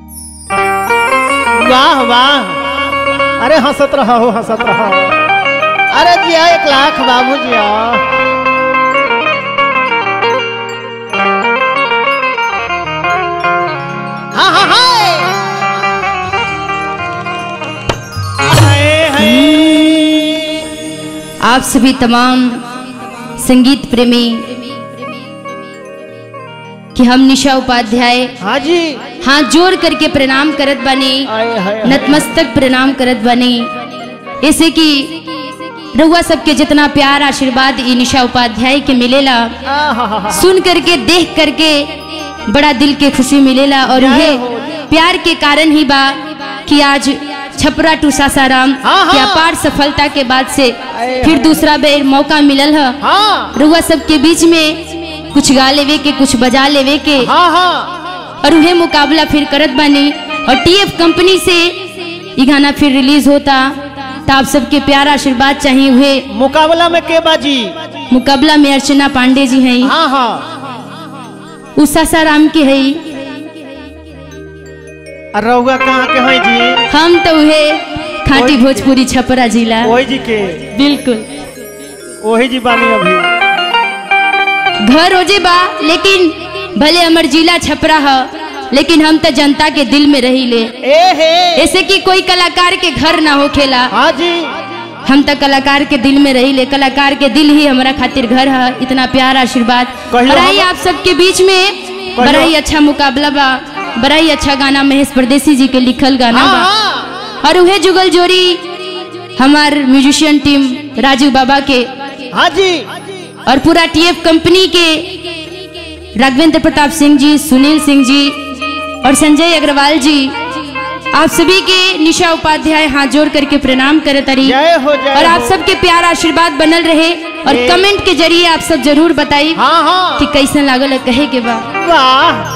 वाह वाह अरे हंसत रहो हंसत रहो अरे जिया एक लाख बाबू जिया हाँ हाँ हाय हाय हाय आप सभी तमाम संगीत प्रेमी कि हम निशा उपाध्याय हाँ जी हाथ जोड़ करके प्रणाम करत बने आए हाय नतमस्तक प्रणाम करत बने ऐसे कि रउआ सबके जितना प्यार आशीर्वाद ई निशा उपाध्याय के मिलेला आहा सुन करके देख करके बड़ा दिल के खुशी मिलेला और जय ये हो। प्यार के कारण ही बा कि आज छपरा टू सासाराम हाँ, हाँ। की अपार सफलता के बाद से आए, फिर आए। दूसरा बेर मौका मिलल है हाँ रुआ सबके बीच में कुछ गा लेवे के कुछ बजा लेवे के हाँ हाँ और उहे मुकाबला फिर करत बानी और टीएफ कंपनी से ये गाना फिर रिलीज होता तो आप सबके प्यार आशीर्वाद चाहिए हुए मुकाबला में के बाजी मुकाबला में अर्चना पांडे जी हैं हाँ हाँ उषा साराम के है और रहुआ कहाँ के हैं जी हम तो उहे खाटी ओही के। भोजपुरी छपरा जिला वही जी के बिल्कुल वही जी बानी अभी घर हो जे बा लेकिन भले हमर जिला छपरा है लेकिन हम तो जनता के दिल में रही ले ए हे ऐसे कि कोई कलाकार के घर ना होखेला हाँ जी हम तो कलाकार के दिल में रही ले कलाकार के दिल ही हमारा खातिर घर है इतना प्यार आशीर्वाद कहियो बड़ा ही हम- आप सबके बीच में बड़ा ही अच्छा मुकाबला बा बड़ा ही अच्छा गाना महेश परदेसी जी के लिखल गाना हाँ बा हाँ और उहे जुगल जोड़ी हमार म्यूजिशियन टीम राजू बाबा के हाँ जी और पूरा टीएफ कंपनी के राघवेंद्र प्रताप सिंह जी सुनील सिंह जी और संजय अग्रवाल जी आप सभी के निशा उपाध्याय हाथ जोड़ करके प्रणाम करे तरी जय हो जय और आप हो। सबके प्यार आशीर्वाद बनल रहे और ए- कमेंट के जरिए आप सब जरूर बताई हाँ हाँ कि कैसन लागल है कहे के बा वाह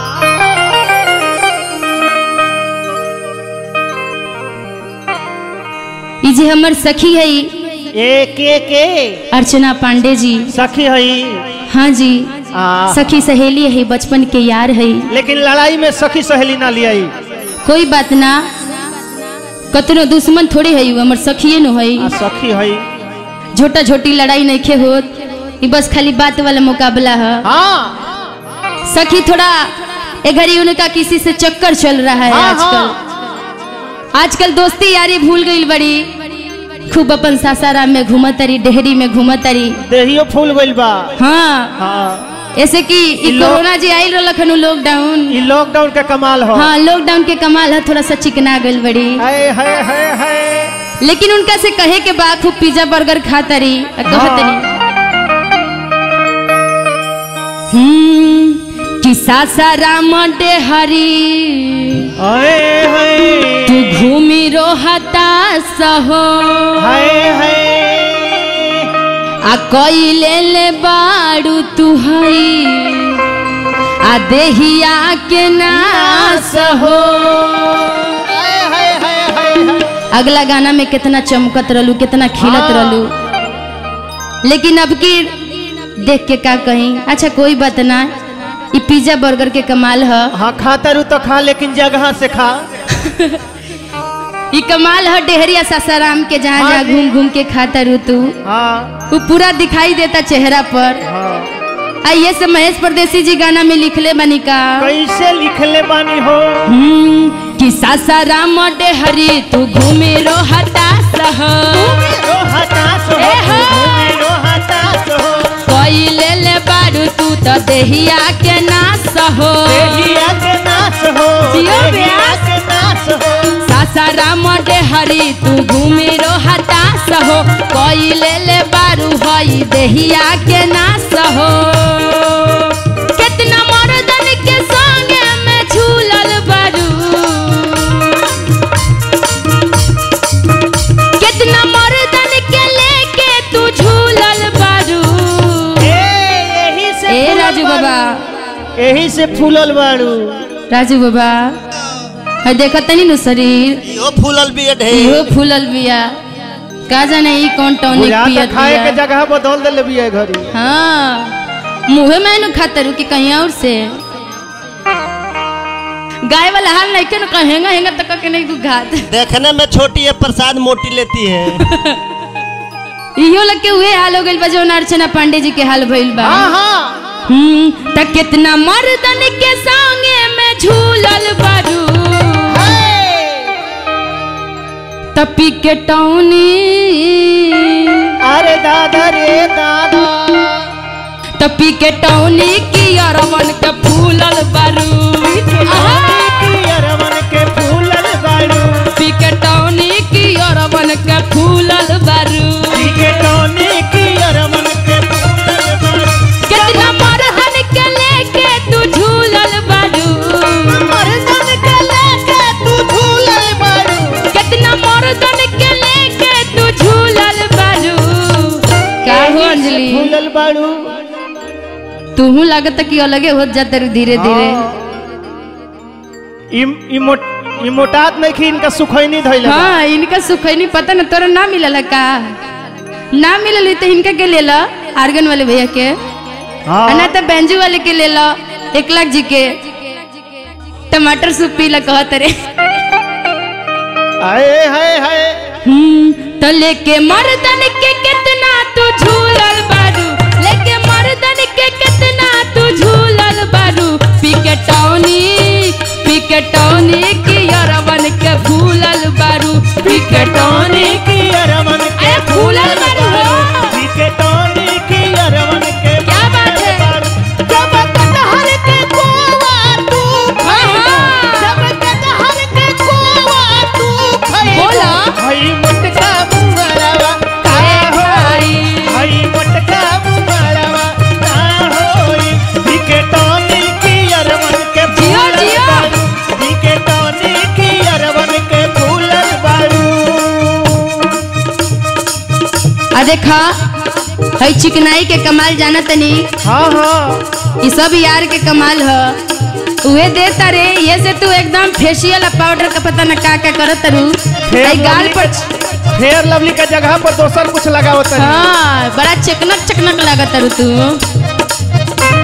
ई जे हमर सखी है ए के के अर्चना पांडे जी सखी हई हाँ जी आ सखी सहेली है बचपन के यार है लेकिन लड़ाई में सखी सहेली ना लियाई कोई बात ना कतनो दुश्मन थोड़े है उ, हमर सखिए न है आ सखी हई छोटा छोटी लड़ाई नहीं खे होत ई बस खाली बात वाला मुकाबला है हाँ सखी थोड़ा ए घड़ी उनका किसी से चक्कर चल रहा है हाँ, आजकल आजकल दोस्ती यारी भूल गई बड़ी खूब अपन सासाराम में घूमत तरी डेहरी में घूमत तरी देहियो फूल गइल बा हाँ हाँ ऐसे कि ई ई लोग- कोरोना जी आइल रहलक हनु लॉकडाउन ई लॉकडाउन का कमाल हो हाँ लॉकडाउन के कमाल है थोड़ा सा चिकना गइल बड़ी हाय हाय हाय हाय लेकिन उनका से कहे के बाद खूब पिज्जा बर्गर खाता रही कहतनी हम्म कि सासाराम डेहरी हाय हाय तू घूमी रोहता सहो हाय हाय आ कइले ले बाड़ू तू हई आ देहिया के नास हो हाय हाय हाय हाय अगला गाना में कितना चमकत रहलू कितना खिलत हाँ। रहलू लेकिन अब की देख के का कहीं अच्छा कोई बात ना ये पिज्जा बर्गर के कमाल है हाँ खाता रू तो खा लेकिन जगह से खा ये कमाल है डेहरिया सासाराम के जहाँ हाँ जहाँ जी। घूम घूम के खाता रू तू हाँ वो पूरा दिखाई देता चेहरा पर हाँ आइए से महेश परदेसी जी गाना में लिखले बनी का कैसे लिखले बानी हो हम्म, कि सासाराम डेहरी तू घूमे रो हताश हो रो हताश हो ए हो। घूमे रो हताश हो कइले ले बारू तू तो देहिया के नाश हो देहिया के नाश हो जियो देहिया ब्यास। के नाश हो सासाराम डेहरी तू घूमे रो हताश हो कइले ले बारू हई देहिया के नाश हो कितना मर्दन के संगे में झूलल बारू कितना मर्दन के लेके तू झूलल बारू ए यही से ए फूलल राजू बारू। बाबा यही से फूलल बाड़ू राजू बाबा है देखा तनी नु शरीर इहो फूलल भी है ढेर इहो फूलल बिया का जाने ई कौन टॉनिक बुझा पियत खाए के बिया जगह बदल देले बिया घरी हाँ मुहे में नु खातर कि कहीं और से गाय वाला हाल नहीं के ना हेंगा हेंगा तक के नहीं घात देखने में छोटी है प्रसाद मोटी लेती है इहो लग के उहे हाल हो गइल बा जौन अर्चना पांडे जी के हाल भइल बा हाँ हाँ हम्म, त कितना मर्दन के संगे में झूलल बारू तपी के टौनी अरे दादा रे दादा तपी के टौनी की अरवन के फूलल बारू आहा! अरवन के फूलल बाड़ू पी के टौनी की अरवन के फूलल बारू के टोनी की अरवन के फूलल बाड़ू कितना मर्दन के लेके तू झूलल बारू मर्दन के लेके तू झूलल बाड़ू कितना मर्दन के लेके तू झूलल बारू का हो अंजलि झूलल बाड़ू तूहू लागत कि अलगे होत जाते रू धीरे धीरे इम इमोट इमोटात नहीं कि इनका सुखैनी धइल बा। हाँ इनका सुख नहीं पता न तोरा ना मिलल का ना मिलल तो इनका के ले ला आर्गन वाले भैया के हाँ आ ना तो बैंजू वाले के ले ला एक लाख जी के टमाटर सूप पी ला कहत रे आए हाय हाय हम्म, तो लेके मर्दन के कितना तू झूलल बारू लेके मर्दन के कितना तू झूलल बारू पिकटौनी पिकटौनी की अरवन के फूलल बारू पिकटौनी की अरवन के अरे फूलल बारू हो। के टोनी की अरवन के क्या बात है? जब कटहर के कोवा तू हाँ, हाँ। जब कटहर के कोवा तू खई बोला। हई मटका मुंगरवा हाय हाय हई मटका मुंगरवा का होई के टोनी की अरवन के जियो, जियो। के टोनी की अरवन के फूलल बाड़ू आ देखा है चिकनाई के कमाल जाना तनी हाँ हाँ ये सब यार के कमाल ह उहे देता रे ये से तू एकदम फेशियल पाउडर का पता न का का करत रू फेयर आई गाल लवली पर के- फेयर लवली के जगह पर दोसर कुछ लगावत है हाँ बड़ा चकनक चकनक लागत रू तू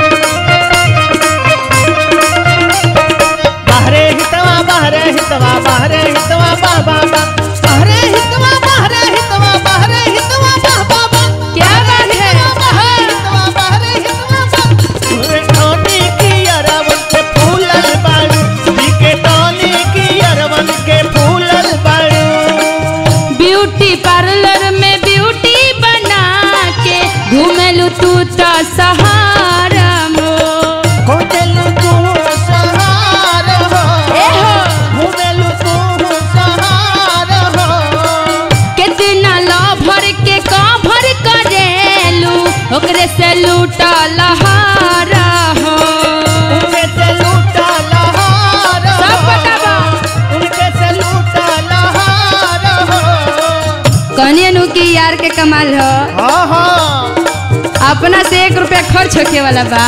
बाहरे हितवा बाहरे हितवा बाहरे हितवा बा बा बा बाहरे हितवा बाहरे हितवा बाहरे हितवा बा बा बा क्या बात है बाहरे हितवा बाहरे हितवा बा तोरे टोनी की अरवन के फूलल बाड़ू के टोनी की अरवन के फूलल बाड़ू ब्यूटी पार्लर में ब्यूटी बना के घूमेलू तू तो सहारा मो खोजलू तू सहार हो ए हो घूमेलू तू सहार हो कितना लभर के कभर करेलू ओकरे से लूटा लहारा हो उनके से लूटा लहार हो। सब बतावा। उनके से लूटा लहार हो। कहनी नु की यार के कमाल हो हाँ हाँ अपना से एक रुपया खर्च होके वाला बा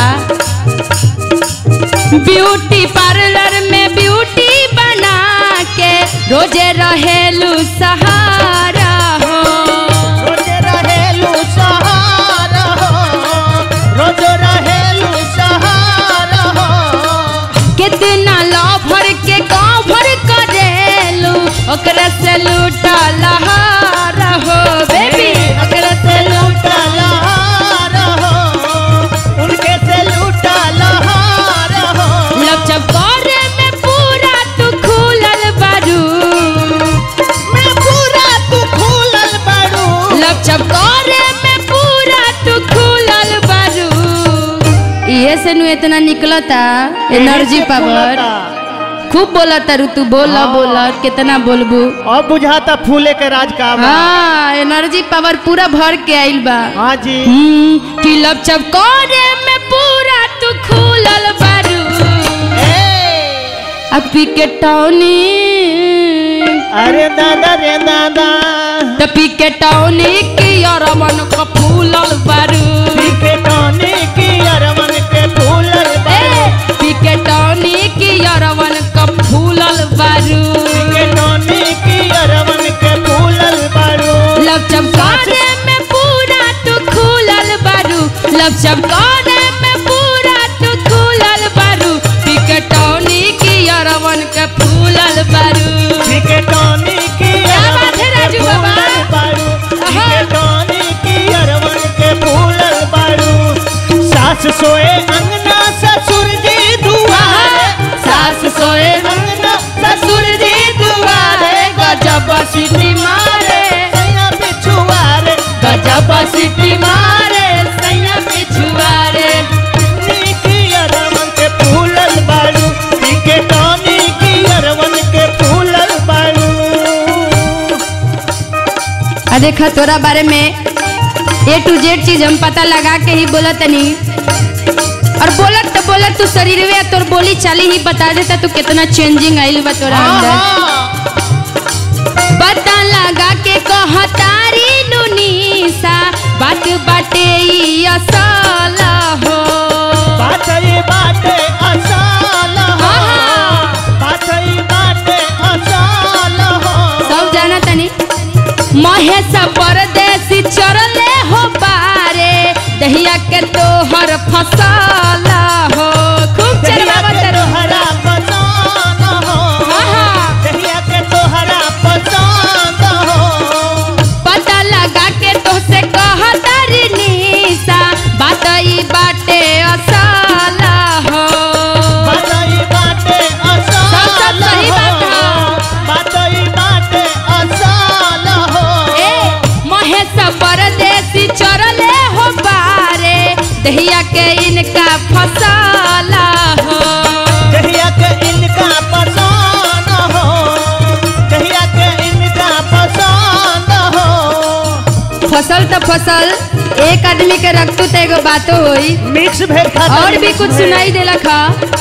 ब्यूटी पार्लर में ब्यूटी बना के रोजे रहेलू सहारा हो रोज रहेलू सहार हो रोज रहेलू सहार हो कितना लभर के कभर करेलू ओकरा से लूटा लहारा हो बेबी ओकरा से लूटा लूटा लहार हो उनके से लूटा लहार हो लब चकोरे में पूरा तू खुलल बारू मैं पूरा तू खुलल बाड़ू लब चकोरे में पूरा तू खुलल बारू इहे से नु इतना निकलता एनर्जी पावर खूब बोला तारू तू बोला हाँ। बोला कितना बोलबू अब बुझाता फूले के राज का बा। हाँ एनर्जी पावर पूरा भर के आइल बा हाँ जी हम्म, कि लब चकोरे में पूरा तू खुलल बारू ए, अब पी के टौनी अरे दादा रे दादा त पी के टौनी की अरमन को फूलल बारू पीके टोनी की अरवन के फूलल ए, बाड़ू पी के टौनी की अरवन को फूलल बारू पीके टोनी की अरवन के फूलल बाड़ू लब चमकाने में पूरा तू खुलल बारू लब चमकाने में पूरा तू खुलल बारू पी के टौनी की अरवन सोए अंगना ससुर जी दुआरे सास सोए अंगना ससुर जी दुआरे गजब सीटी मारे सैया पिछुआरे गजब सीटी मारे सैया पिछुआरे की अरवन के फूलल बाड़ू के टॉनी की अरवन के फूलल बाड़ू आ देखा तोरा बारे में ए टू जेड चीज हम पता लगा के ही बोलत तनी और बोलत तो बोलत तू शरीर में तोर बोली चाली ही बता देता तू कितना चेंजिंग आइल बा तोरा अंदर पता लगा के कहतारी नुनीसा बात बाटे ई असल हो बाटई बाटे असाल हो आहा। बाटई बाटे असाल हो सब जाना तनी महेश परदेसी चरले हो बारे दहिया के तोहर फसल हो खूब दहिया चरवा के तरो तोहरा पसंद हो आहा। दहिया के तोहरा पसंद हो पता लगा के तोहसे कहतारी निशा बात ई बाटे असल हो बाटई बाटे सब असाल सही हो बात ह। बाटई बाटे असाल हो ए महेश परदेसी चरले हो बारे दहिया के इनका फसल हो दहिया के इनका पसंद हो दहिया के इनका पसंद हो फसल तो फसल एक आदमी के रखतू तो एगो बातो होई मिक्स भेल खाता और भी कुछ सुनाई देला खा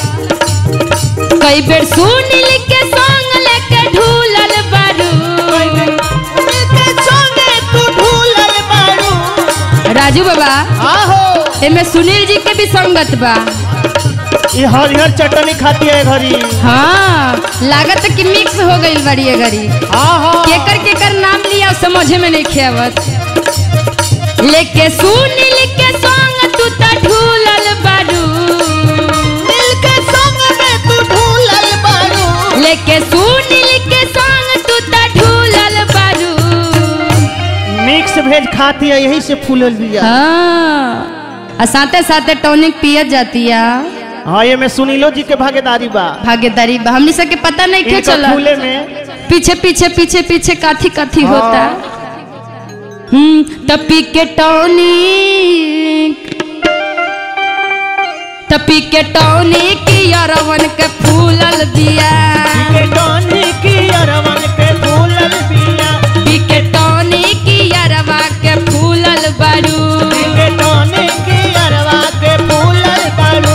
कई बेर सुनील के संग लेके ढूलल बारू के संगे तू ढूलल बारू राजू बाबा आहो एमे सुनील जी के भी संगत बा ये हरिहर चटनी खाती है घरी हाँ लागत कि मिक्स हो गई बड़ी ये घड़ी आहो केकर केकर नाम लिया समझे में नहीं खेवत लेके सुनील के संग तू त ढूलल बारू मिल के संग में तू ढूलल बारू लेके सुनील के संग तू त ढूलल बारू मिक्स भेज खाती है यही से फूलल बिया हाँ आ साथे साथे टॉनिक पियत जाती है हाँ ये में सुनीलो जी के भागीदारी बा भागीदारी बा हमनी सबके पता नहीं क्यों इनका चला फूले में पीछे पीछे पीछे पीछे काथी काथी हाँ। होता हम्म तपी के टॉनिक तपी के टॉनिक यारवन के फूलल दिया के टॉनी की अरवन के फूलल बिया पी के टॉनिक यारवा के फूलल बारू के टॉनी की अरवा के फूलल बारू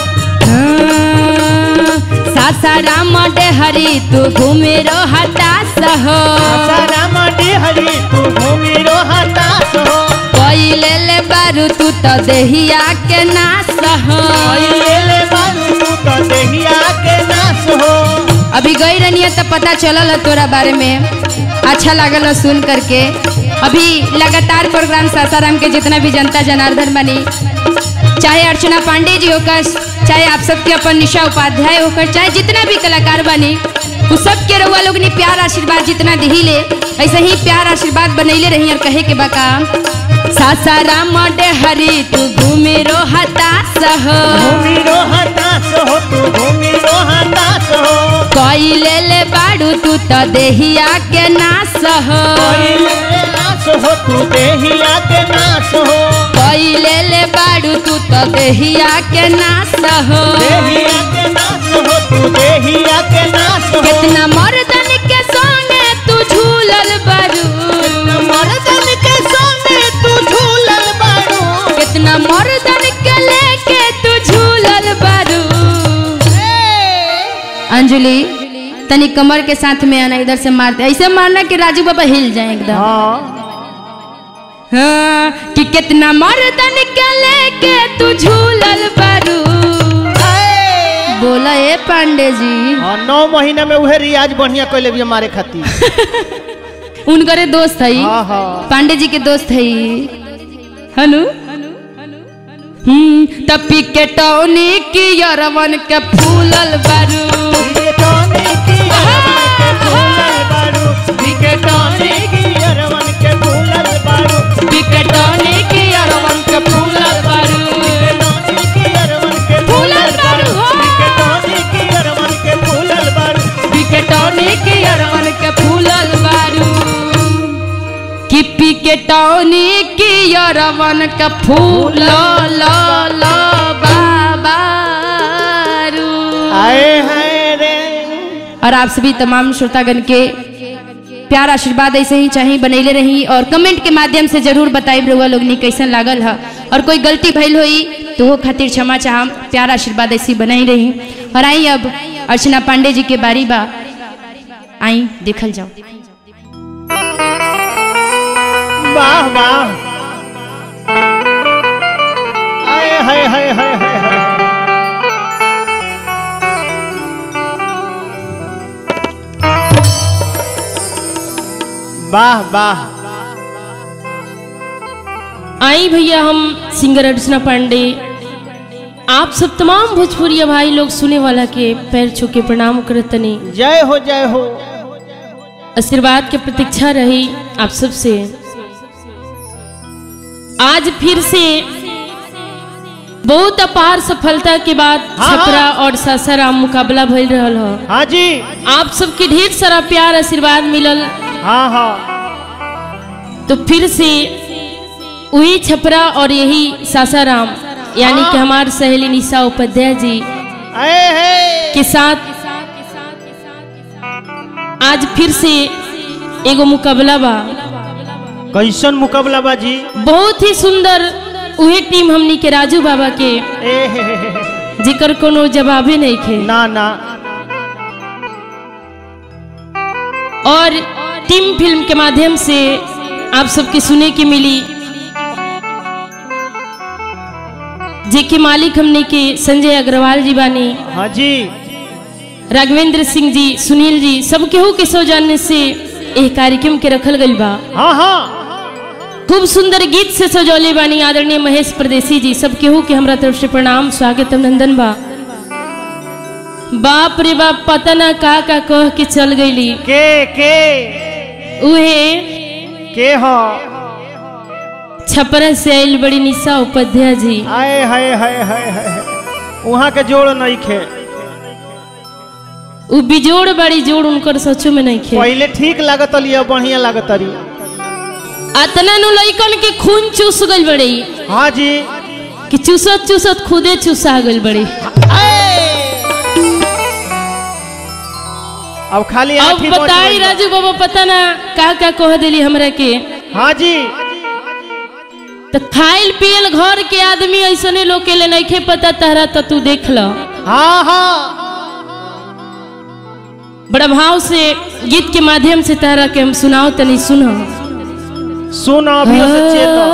हाँ, सासाराम डेहरी तू घूमे रो हतास हो सारा माटी हरी तू भूमि रो हताश हो पहिले ले बारू तू तो देहिया के नास हो ये ले बारू तू तो देहिया के नाश हो अभी गई रनिया तो पता चलल है तोरा बारे में अच्छा लागल है सुन करके अभी लगातार प्रोग्राम सासाराम के जितना भी जनता जनार्दन बनी चाहे अर्चना पांडे जी होकर चाहे आप सबके अपन निशा उपाध्याय होकर चाहे जितना भी कलाकार बनी वो सब के रउआ लोग ने प्यार आशीर्वाद जितना दिही ले ऐसे ही प्यार आशीर्वाद बनैले रही और कहे के बका सासाराम हरी तू घूमे रो हतास हो भूमि रो हताश हो तू भूमि रो हताश हो कइले ले बाड़ू तू तो देहिया के नास हो पहिले नाश हो तू देहिया के नाश हो कइले ले बाड़ू तू तो देहिया के नास हो देहिया के नाश हो तू देहिया के नाश हो कितना मर्दन के संगे तू झूलल बारू मर्दन के सामने तू झूलल बारू कितना मर्दन के लेके तू झूलल बारू अंजलि तनी कमर के साथ में आना इधर से मारते ऐसे मारना कि राजू बाबा हिल जाए एकदम हाँ हाँ, कि कितना मर्दन के लेके तू झूलल बारू बोला ए पांडे जी हाँ, नौ महीना में उहे रियाज बढ़िया कैले भी हमारे खातिर उनकरे दोस्त है हाँ हाँ पांडे जी के दोस्त है हनु हम्म तपी के टौनी की यरवन के फूलल बारू ये टॉनी की अरवन के फूलल बारू ये टॉनी की अरवन के फूलल बारू पी के टौनी की यरवन के फूलल बारू ये टॉनी केटौनी की यरवन का फूल ल ल बाबारू आए हैं रे और आप सभी तमाम श्रोतागण के प्यार आशीर्वाद ऐसे ही चाहिए बनैले रही और कमेंट के माध्यम से जरूर बताइब रहुआ लोग नी कैसन लागल है और कोई गलती भइल होई तो वो खातिर क्षमा चाहम प्यार आशीर्वाद ऐसी बनाई रही और आई अब अर्चना पांडे जी के बारी बा आई देखल जाओ वाह वाह आए हाय हाय हाय हाय हाय वाह वाह आई भैया हम सिंगर अर्चना पांडे आप सब तमाम भोजपुरिया भाई लोग सुने वाला के पैर छू के प्रणाम करत तनी जय हो जय हो आशीर्वाद के प्रतीक्षा रही आप सबसे आज फिर से बहुत अपार सफलता के बाद हाँ, हाँ। छपरा और सासाराम मुकाबला भइल रहल ह हाँ जी आप सबके ढेर सारा प्यार आशीर्वाद मिलल हाँ हाँ तो फिर से वही छपरा और यही सासाराम यानी कि हमार सहेली निशा उपाध्याय जी आए है के साथ आज फिर से एगो मुकाबला बा कैसन मुकाबला बाजी बहुत ही सुंदर उहे टीम हमनी के राजू बाबा के ए हे हे हे हे। जिकर कोनो जवाबे नहीं खे ना ना और टीम फिल्म के माध्यम से आप सबके सुने के मिली जेके मालिक हमने के संजय अग्रवाल जी बानी हाँ जी राघवेंद्र सिंह जी सुनील जी सब केहू के सौजन्य से एह कार्यक्रम के रखल गइल बा हाँ हाँ खूब सुंदर गीत से सजौले बानी आदरणीय महेश परदेसी जी सब केहू के हमरा तरफ से प्रणाम स्वागत अभिनंदन बा बाप रे बाप पता ना का का कह के चल गईली के के उहे के हो छपरा से आइल बड़ी निशा उपाध्याय जी आए हाय हाय हाय हाय वहाँ के जोड़ नहीं खे उ बिजोड़ बड़ी जोड़ उनकर सचो में नहीं खे पहले ठीक लागत लिया बढ़िया लागत रही अतना नु लइकन के खून चूस गइल बड़ी हाँ जी कि चूसत चूसत खुदे चूसा गइल बड़ी अब खाली अब आँखी बच बताई गइल बा। राजू बाबा पता ना का का कह देली हमरा के हाँ जी तो खाइल पियल घर के आदमी ऐसने लोग के लिए नहीं पता तहरा तो तू देख ल हाँ हाँ बड़ा भाव से गीत के माध्यम से तहरा के हम सुनाओ तनी सुनो सुन अभी से चेत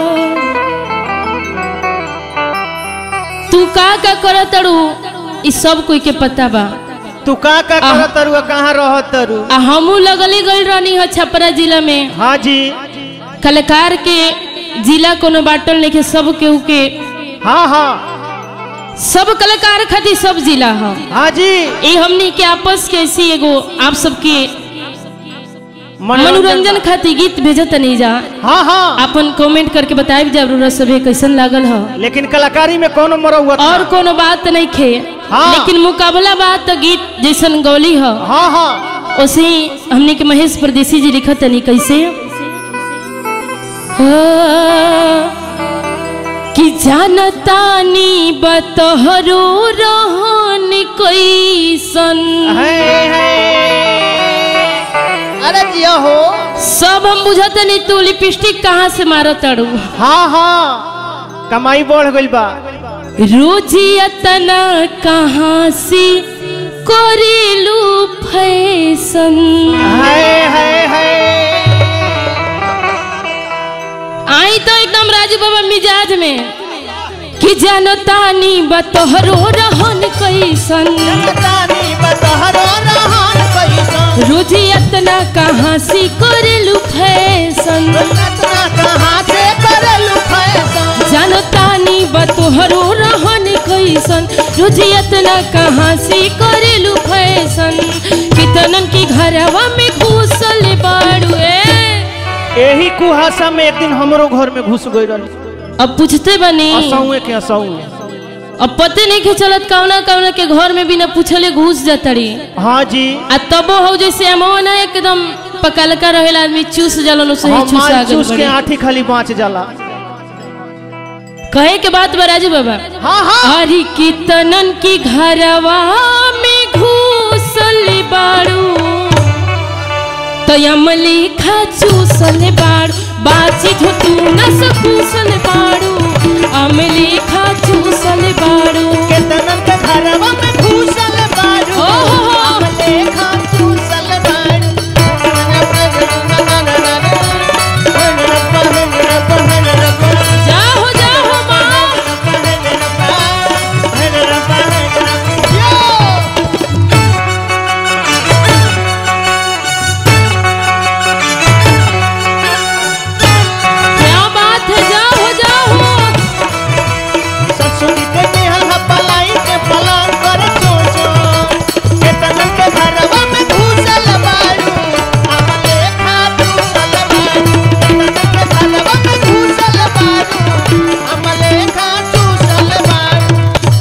तू का का कर तड़ू ई सब कोई के पता बा तू का का करत तरु कहाँ रहत तरु आ हमू लगले गइल रहनी है छपरा जिला में हाँ जी कलाकार के जिला कोनो बाटल नहीं के सब केहू के हाँ हाँ सब कलाकार खातिर सब जिला है हाँ जी ये हमनी के आपस के ऐसी एगो आप सबके मनोरंजन खातिर गीत भेजत नहीं जा हाँ हाँ अपन कमेंट करके बताइब जरूर सभे कैसन लागल है लेकिन कलाकारी में कोनो मरौत और कोनो बात नहीं खे हाँ। लेकिन मुकाबला बात तो गीत जैसन गौली है हाँ हाँ उसे ही हमने के महेश परदेसी जी लिखत तनी कैसे कि जानतानी बतहरो रहन कैसन है, है। अरे जिया हो सब हम बुझत नहीं तू लिपस्टिक कहाँ से मारत तड़ू हाँ हाँ कमाई बढ़ गइल बा रोजियतना कहाँ से करेलू फैशन है है है आई तो एकदम राजू बाबा मिजाज में कि जानो तानी बतोहरो रहन कैसन जानतानी बतहरो रहन कैसन रोजियतना कहाँ से करेलू फैशन रत्ना कहाँ से करलू फैशन जानो तानी बतोहरो रहन कैसन रोजियतना कहाँ से करेलू फैशन कितनन की घरवा में घुसल बाड़ू ए यही कुहासा में एक दिन हमरो घर में घुस गई रही अब पूछते बनी असौए के असौए अब पते नहीं के चलत कौना कौना के घर में बिना पूछले घुस जातड़ी हाँ जी आ तबो हो जैसे अमवा ना एकदम पकलका रहेला आदमी चूस जाला लो सही हम चूसा माल गल चूस के बड़े आठी खाली बाँच जाला कहे के बात बा राजू बाबा हाँ हाँ अरे कितनन की घरवा में घूसल बाड़ू तो अमली खा चूसल बाड़ू बाची जो तू न सकूसल बाड़ू अमली खा चूसल बाड़ू केतनन के घरवा में घुसल बारू ओ हो हो। हमले खा चूसल बारू जाहो जाहो माँ क्या बात है जाहो जाहो ससुरी के बिहा पलाई के पलंग पर चोचो केतनन के घरवा में घुसल बारू हमले खा चूसल बारू केतनन के घरवा में घुसल बारू हमले खा चूसल बारू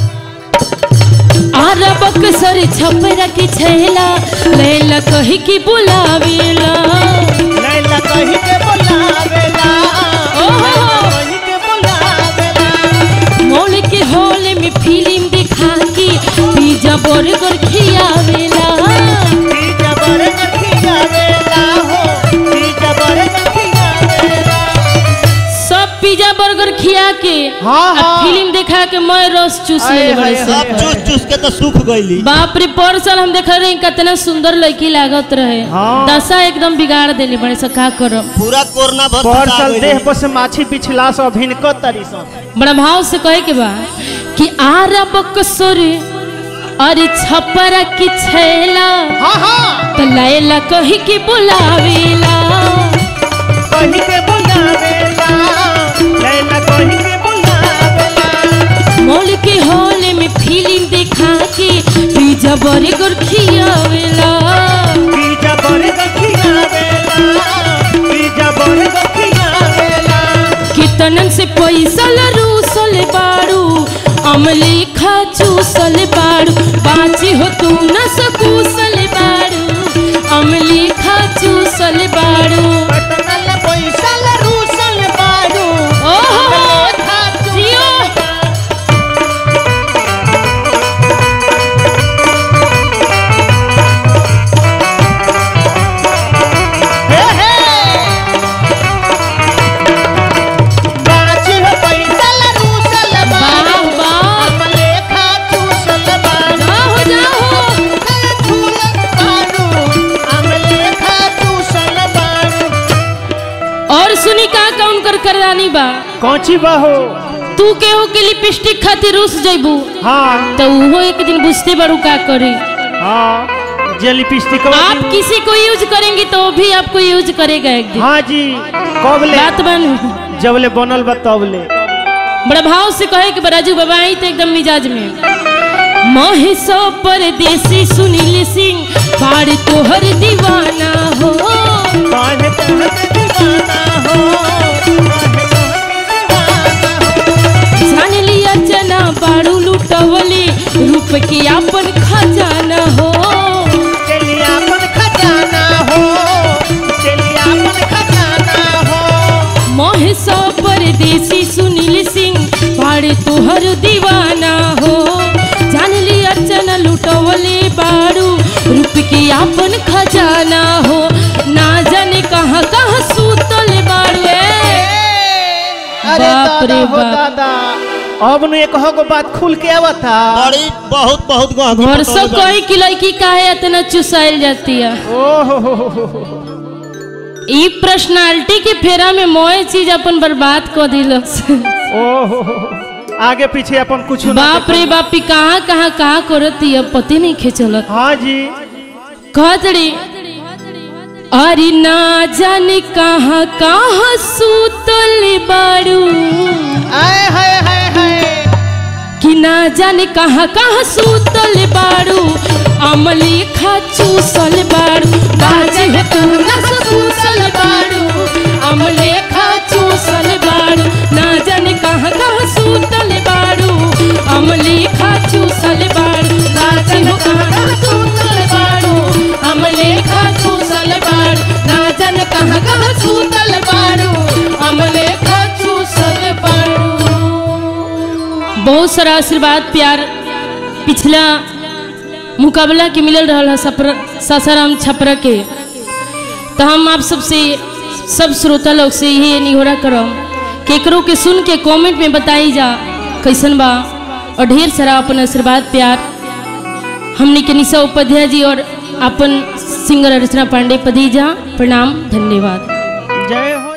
आरबक सर छपरा की छैला लैला कही की बुलावेला लैला कही के बुलावेला ओहो। कही के बुलावेला मौल के हॉल में फिल्म दिखा के पिज्जा बर्गर खियावेला पीजा बड़े नखियावेला हो पीजा बड़े नखियावेला सब पिज्जा बर्गर खिया के हाँ, आ हाँ। फिल्म दिखा के मैं रस चूस आए, ले बड़े आए, से आए। सब चूस चूस के तो सूख गईली बाप रे परसल हम देख रहे हैं कितना सुंदर लड़की लागत रहे हाँ। दशा एकदम बिगाड़ देली बड़े से का करब पूरा कोरोना भर फंसा परसल गइली। देह पर से माछी पिछला सो भिनको तरी सो बड़ा भाव से कहे के बा कि आरबक सर अरे छपरा की छैला हाँ हाँ त लैला कही के बुलावेला कही के बुलावेला लैला कही के बुलावेला मॉल के हॉल में फिल्म दिखा के पिज्जा बर्गर खियावेला पीजा बड़े नखियावेला पीजा बड़े नखियावेला कितनन से पैसा लरूसल बाड़ू अमली खा चूसल बाड़ू बाची हो तू न सकूसल बाड़ू अमली खा चूसल बाड़ू पटनल पैसल रूसल बारू ओहो खा जियो हे हे बाची हो पैसल रूसल बारू वाह वाह हमले खा चूसल बारू जाओ जाओ झूलन बारू हमले खा चूसल बारू और सुनी का कौन कर करदानी बा कौची बहो तू केहू के लिपस्टिक खातिर रुस जइबू हाँ तो उहो एक दिन बुझते बड़ू का करी हाँ जे लिपस्टिक आप किसी को यूज करेंगी तो वो भी आपको यूज करेगा एक दिन हाँ जी कब ले बात बन जब ले बनल बा तब ले बड़ा भाव से कहे कि बराजू बाबा आई तो एकदम मिजाज में महेशो परदेसी सुनील सिंह बाड़ तोहर दीवाना हो काहे कहत दीवाना हो काहे कहत दीवाना हो जान लिया जना बाड़ू लुटवली रूप के अपन खजाना हो चलिया अपन खजाना हो चलिया अपन खजाना हो महेशो परदेसी सुनील सिंह बाड़ तोहर दीवाना हो जान लिया जना लुटवली बाड़ू रूप के अपन खजाना हो ना जाने कहाँ कहाँ सूतल बाड़ू ए। अरे बाप दादा रे हो बाप। दादा अब नु एक हो बात खुल के आवत था बड़ी बहुत बहुत गहरी और पटौनी सब बा। कोई की लड़की काहे इतना चुसाइल जाती है ओहो हो हो हो हो। ई पर्सनालिटी के फेरा में मोए चीज अपन बर्बाद कर दिलस ओहो हो हो। आगे पीछे अपन कुछ बाप रे बापी कहाँ कहाँ कहाँ करती है पति नहीं खेचलत हाँ जी कहत रे अरे ना जाने कहाँ कहाँ सूतल बाड़ू आए हाय हाय हाय कि ना जाने कहाँ कहाँ सूतल बाड़ू अमली खा चूसल बाड़ू बाजे हो तू ना सूसल बाड़ू अमले खा चूसल बाड़ू ना जाने कहाँ कहाँ सूतल बाड़ू अमली खा चूसल बाड़ू बाजे हो कहाँ कहाँ सूतल बाड़ू अमले खा चूसल बाड़ू बहुत सारा आशीर्वाद प्यार पिछला मुकाबला के मिलल रहा है सपर सासाराम छपरा के तो हम आप सबसे सब श्रोता लोग से यही निहोरा करम केकरो के सुन के कमेंट में बताई जा कैसन बा और ढेर सारा अपन आशीर्वाद प्यार हमने के निशा उपाध्याय जी और अपन सिंगर अर्चना पांडे पदीजा प्रणाम धन्यवाद जय हो